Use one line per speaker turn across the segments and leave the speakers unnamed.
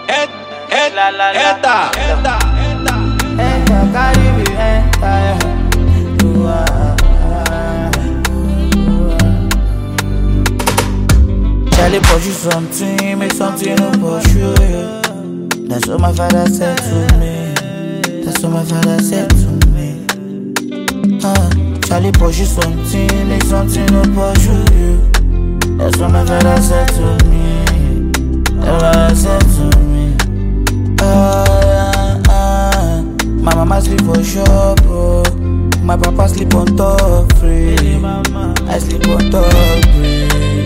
Eta, eta,
Enter, carry me, enter. You are. Charlie pursue something, make something no pursue you. That's what my father said to me. That's what my father said to me. Uh, Charlie pursue something, make something no pursue you. That's what my father said to me. That's what I said to me. Ah, ah. My mama sleep for shop, oh. My papa sleep on top free. I sleep on top free.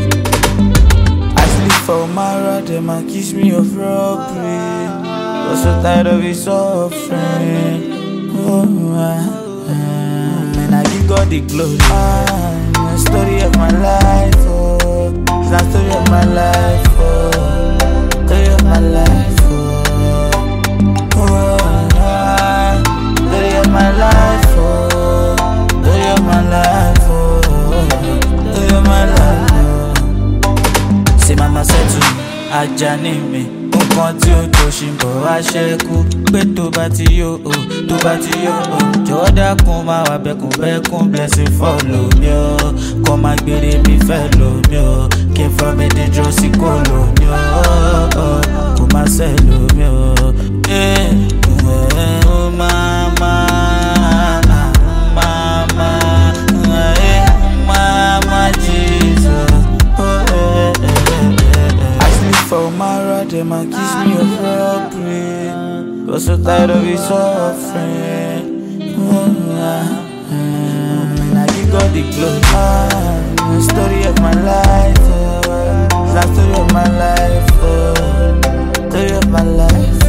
I sleep for Mara, them and kiss me of robbery. Was so tired of his suffering. Oh, ah, ah. And I give God the glory. Ah, the story of my life, oh. It's the story of my life, oh. Story of my life, oh. Oh, ah, story of my life, oh. Story of my life, oh. Story of my life, oh. Say mama said to me, Ajani mi nǹkan tí ó tó ṣì ń bọ̀ wá ṣẹ́kù pé tó bá ti yó o tó bá ti yó o jọ̀wọ́ dákun máa wà bẹ́kùn bẹ́kùn blessing follow mi o kọ́ máa gbére mi fẹ́ lò mí o kí n fọ́ mi dídúró sí kò lò mí o kò má ṣe lò mí o. Eh, eh, oh, mama, mama, eh, mama, Jesus. Oh, eh, eh, eh, eh. I sleep for Mara, them and kiss me of robbery. Got so tired of his suffering. Oh, ah, ah. And I give God the glory. Ah, the story of my life. Oh, the story of my life. Oh, story of my life.